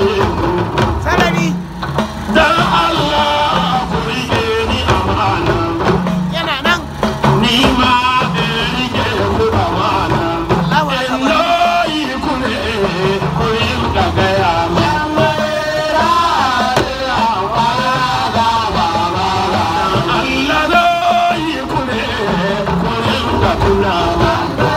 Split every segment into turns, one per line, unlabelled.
sarari
Dan Allah ku rike ni amana
yana nan
ni ma in rike ku amana
Allahu akbar
Eloyi ku ne ku yi da gaya ma Allah loyi ku ne ku yi da kula ma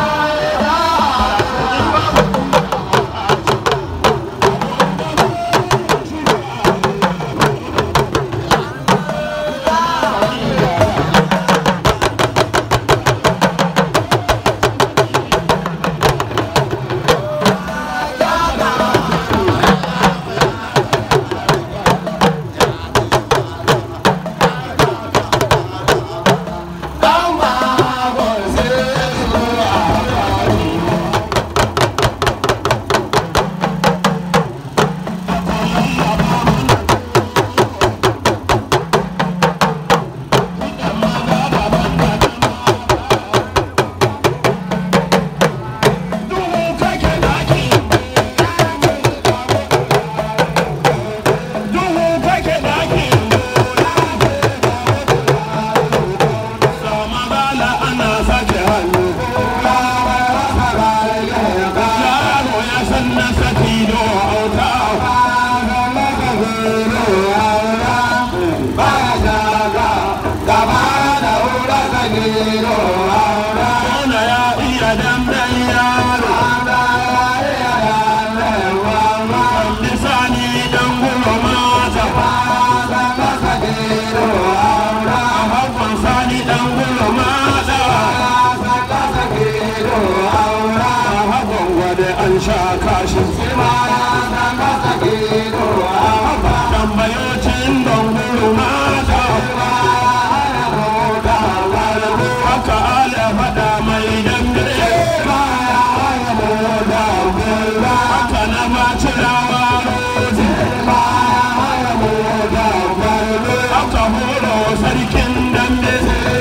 duhu kake daki duhu kake daki sama bala ana sake hannu yaro ya san na saki do auta Kona ya iya damdan yaro lisani dan gulo mata hakan sani dan gulo mata hakan gwada an sha kashi tambayocin dan gulo mata haka ala faɗa mai dangare haka na maci rawa rozi haka horo sarkin dambe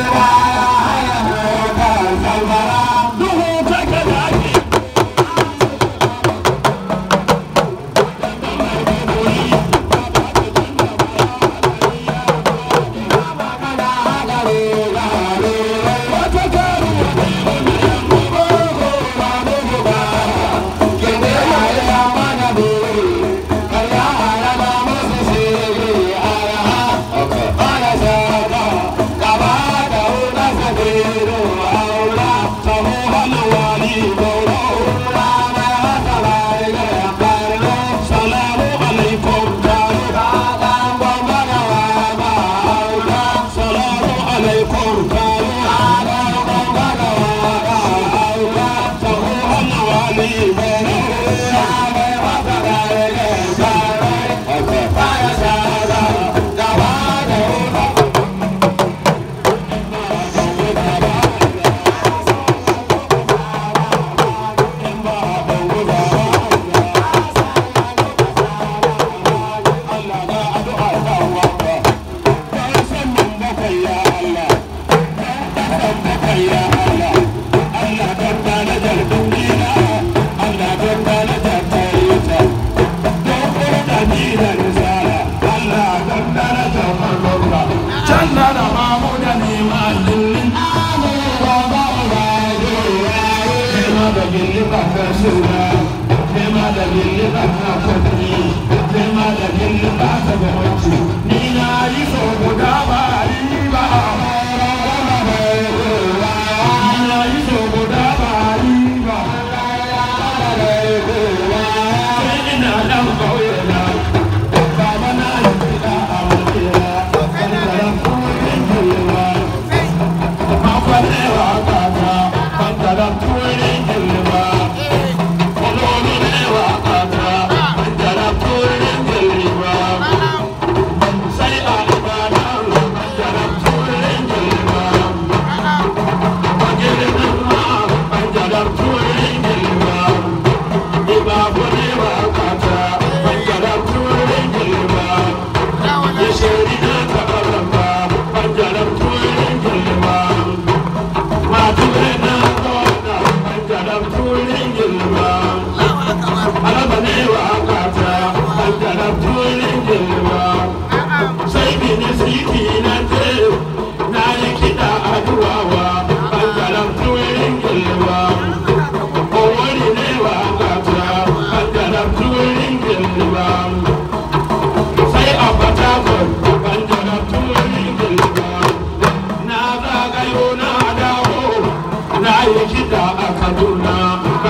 duhu kake daki Salamu alaikum Salamu alaikum Janna da mamu da nema lillin Tema da gilli ka kasura Tema da gilli ka kudi Tema da gilli ka ta gwaci Ni na yi so guda ba riba Ni na yi so guda ba riba Sai ina dan kauye na Baba na yi gida a makera Wani karan kuma yin yiwuwa Makwalewa kaka Bankaran tuwurin ilima Olórí lẹ́wà kaka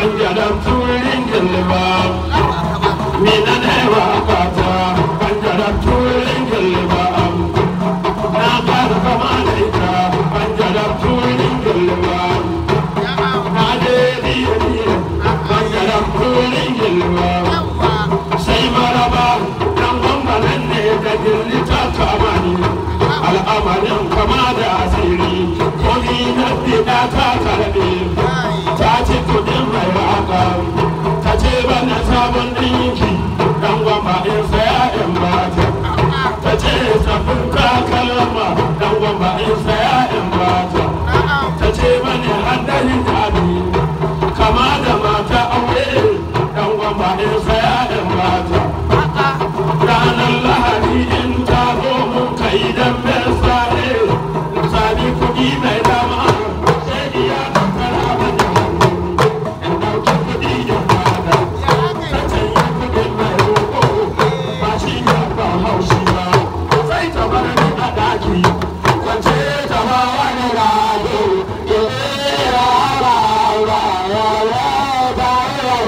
banjaran turin gilba mina ne wa kata banjaran turin gilba na fara kama da ita banjaran turin gilba na je biye biye banjaran turin gilba sai maraba dan gwamnan ne da gilli ta kama ni al'amarin kama da asiri ko ni na fida ta karbe ta ce kudin mai waka ta ce bana sabon dinki dan gwamba in saya in bata ta ce sabon takalma dan gwamba in saya in bata ta ce bane hadari jabi kama da mata aure dan gwamba in saya in bata ranar lahadi in ta zo mun kai dan mai sare sami kuɗi mai dama sai iya kankara bane in ɗauki kuɗi in bada ta canye kuɗin mai roƙo ba shi ya ba haushi ba sai ta bar ni a ɗaki kwance ta ba wani rago ya tsira ba ba ya ya ba ya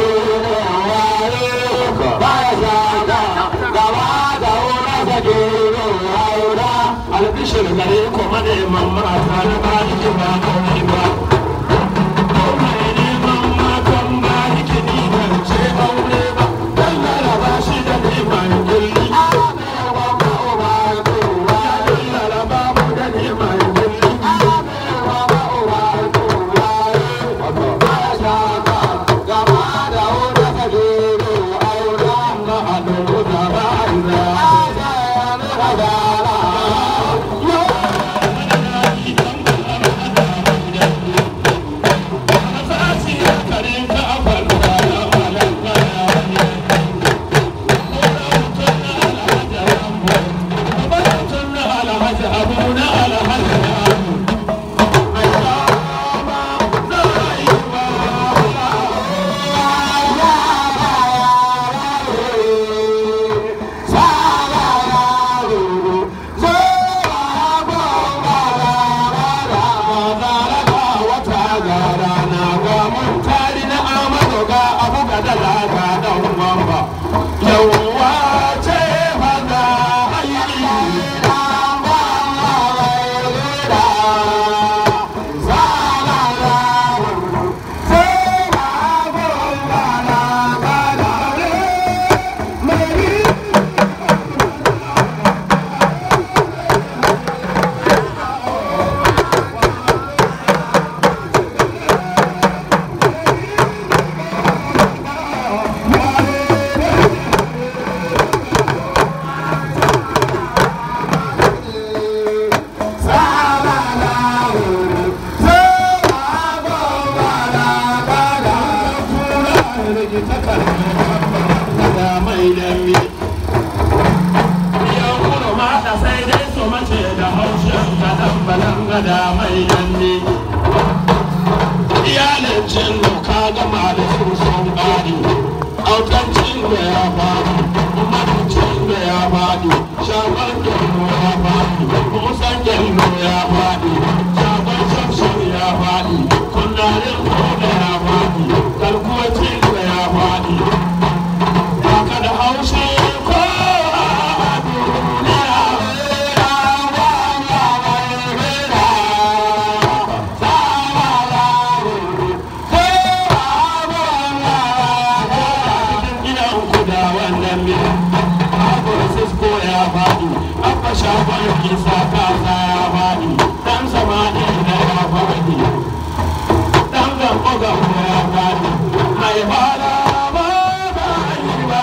ba ya zaka gaba da wura da gero haura albishir gare ku maneman mata na baki ba kawai ba ko mai neman matan baki ni ban ce aure ba dan laraba shi da neman gilli laraba mu da neman gilli Yawwa ce fada da mai danne iyalin cin ka gama da su sun ƙari autancin da ya faɗi mancin da ya faɗi shagon gyallo ya faɗi musan gyallo ya faɗi shagon shamsun ya faɗi kunnarin koda ya faɗi kalkuwacin da ya faɗi baka da haushi ko a duniya shagon kisa kasa ya faɗi ɗan samani da ya faɗi ɗan gambo gambo ya faɗi mai fara ba ba yi ba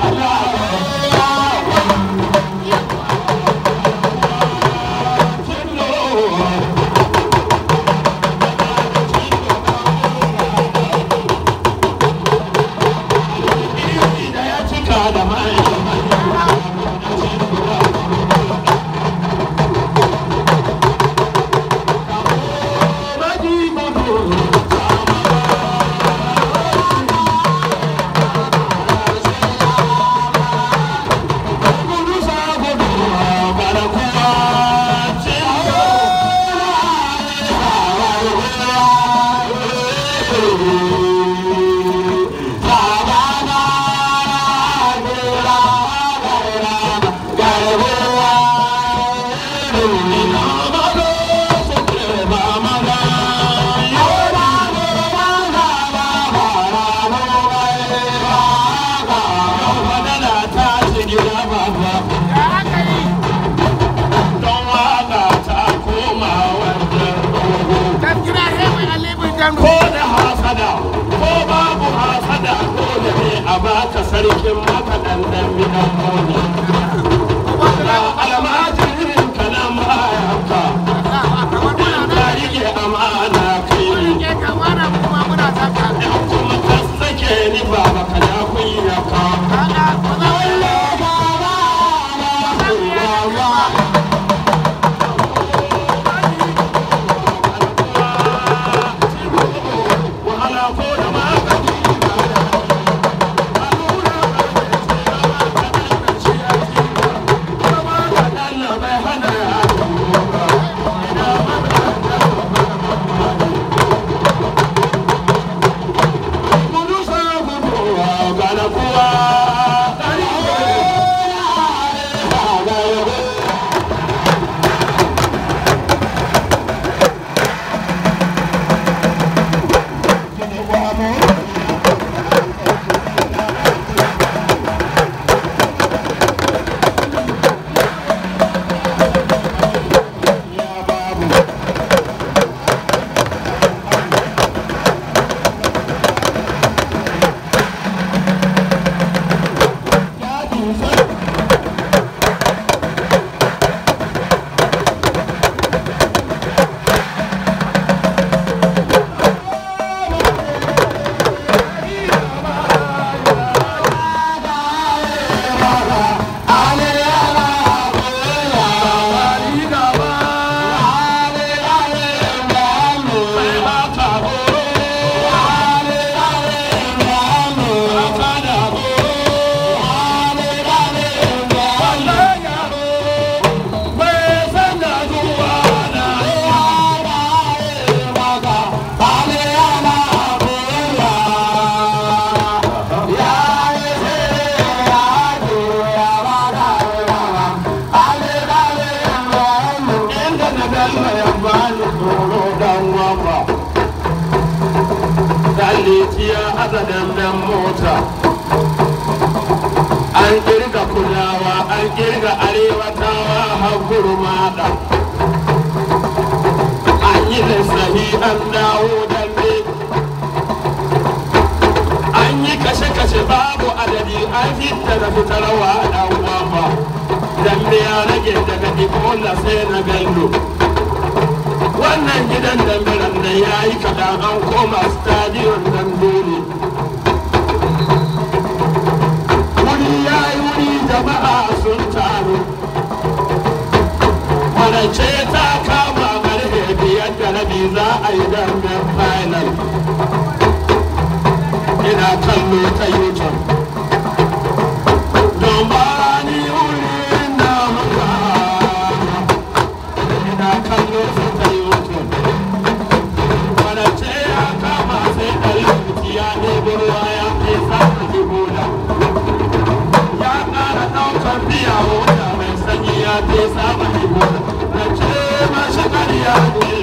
da ya cika da mai a baka sarkin makaɗan ɗan bidan mona ga almajirin ka nan bayanka ka rike amana kai ne in kuma ka sake ni baba ka ya kunya ka wahala ko da magani Allah bai hana ya gudu sa gudu gana kuwa Dalitiya azadan dan mota an kirga kulawa an kirga arewatawa har gurmada an yi lissahi an dawo dambe an yi kashe-kashe babu adadi an fitta da fitarwa dan wamba dambe ya rage daga ikola sai na bello wannan gidan dambiran da ya yi kaɗan an koma stadion nan dole wuri ya yi wuri jama'a sun taru kwanace ta kama karfe biyar da rabi za a yi damben final ina kallo ta youtube don ba ni wuri na muka ina kallo su ta youtube kwanace ya kama sai ɗari ya ɗebo ruwa ya kai samun jibola ya ƙara ɗaukar biya wuta mai sanyi ya fi saba ibo na ce mashi ƙarya ne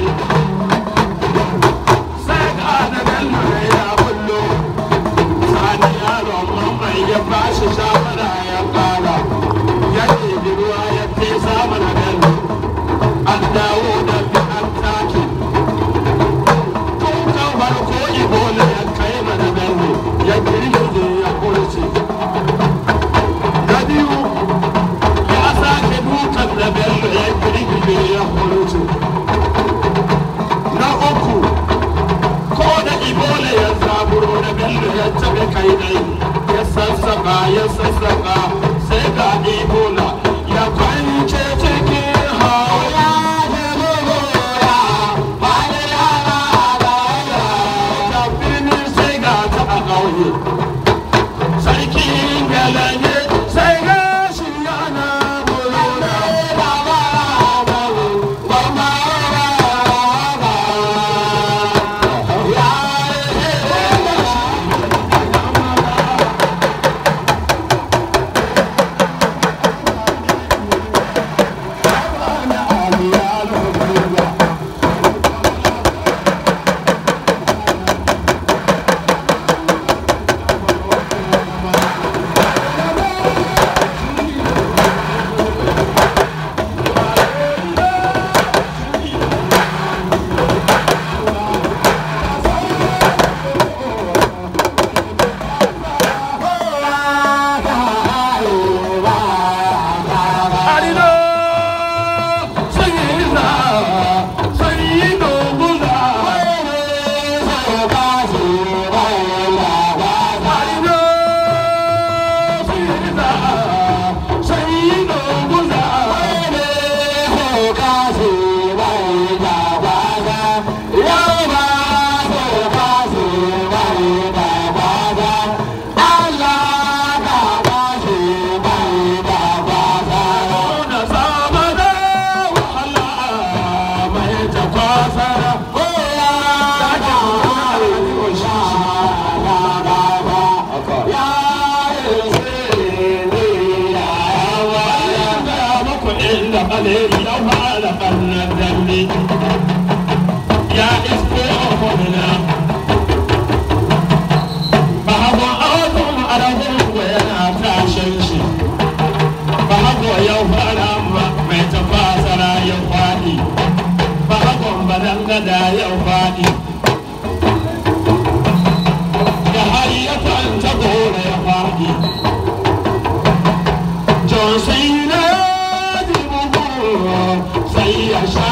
sai ga da bello ne ya bullo sani yaron mamman ya ba shi shawara ya ƙara ya ɗebi ruwa ya fi saba na bello an dawo da bi an take tun kan farko ibo ne ya kai mana bello ya girgize ya kurce na biyu ya sake dukan da bello ya kirkire ya kurutu na uku ko da ibola ya zaburo da bello ya taɓa kai dai ya sassaka ya sassaka da baleri ya fara ɓarnar dambe ya isko kwanina ba hagon awakon aragon ko yana tashin shi ba hago ya fara mai tafasara ya faɗi ba hagon badangada ya faɗi da har ya kwanta gora ya faɗi John sai na ji bugu sai ya sha